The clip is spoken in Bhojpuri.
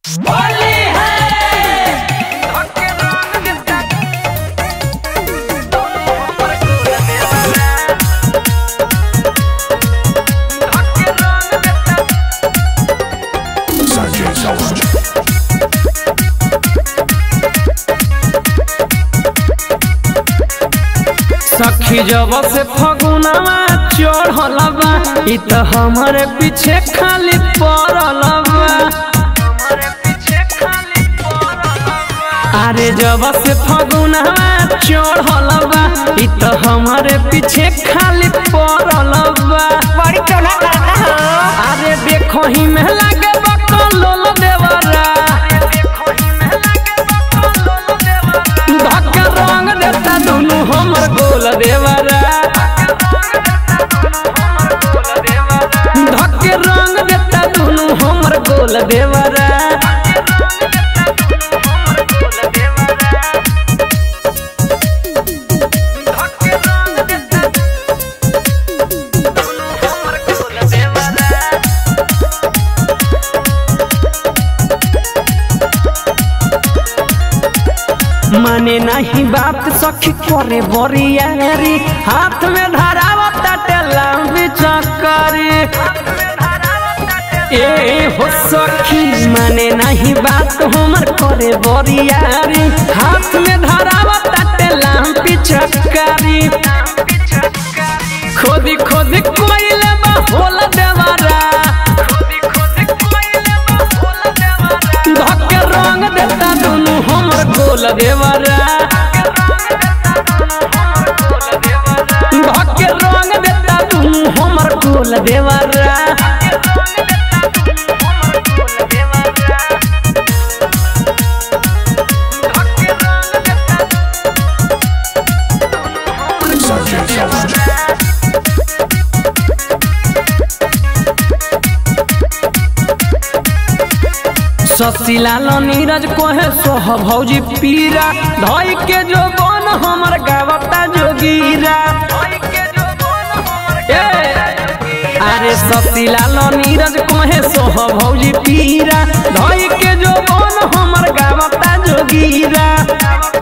Sanjay Saurabh. सखी जब से फगुनवा चढ़ल बा इ त हमरे पीछे खाली पड़ल बा अरे जब से फगुनवा चढ़ल बा इ त हमरे पीछे खाली पड़ल बा बड़ी टोना करता हो अरे देखो ही में लागे बकलोल देवरा धक्का रंग देता दुनु हमर गोल देवरा धक्के रंग देता दुनु हमर गोल देवरा माने नहीं बात सखी करे बरियारी हाथ में धरावता टेलाम चक्करी ए हो सखी माने नहीं बात हमर करे बरियारी हाथ में धरावता टेलाम पिचकारी खोदी खोदी कोइले बा होला देवारा धक्के रंग देता दुनु हमर गोल देवरा धक्के रंग देता दुनु हमर गोल देवरा Sanjay Saurabh. ससीलाल नीरज कोहे सोह भौजी पीरा धई के जो बन हमर गावता जोगीरा ए, अरे ससीलाल नीरज कोहे सोह भौजी पीरा धई के जो बन हमर गावता जोगीरा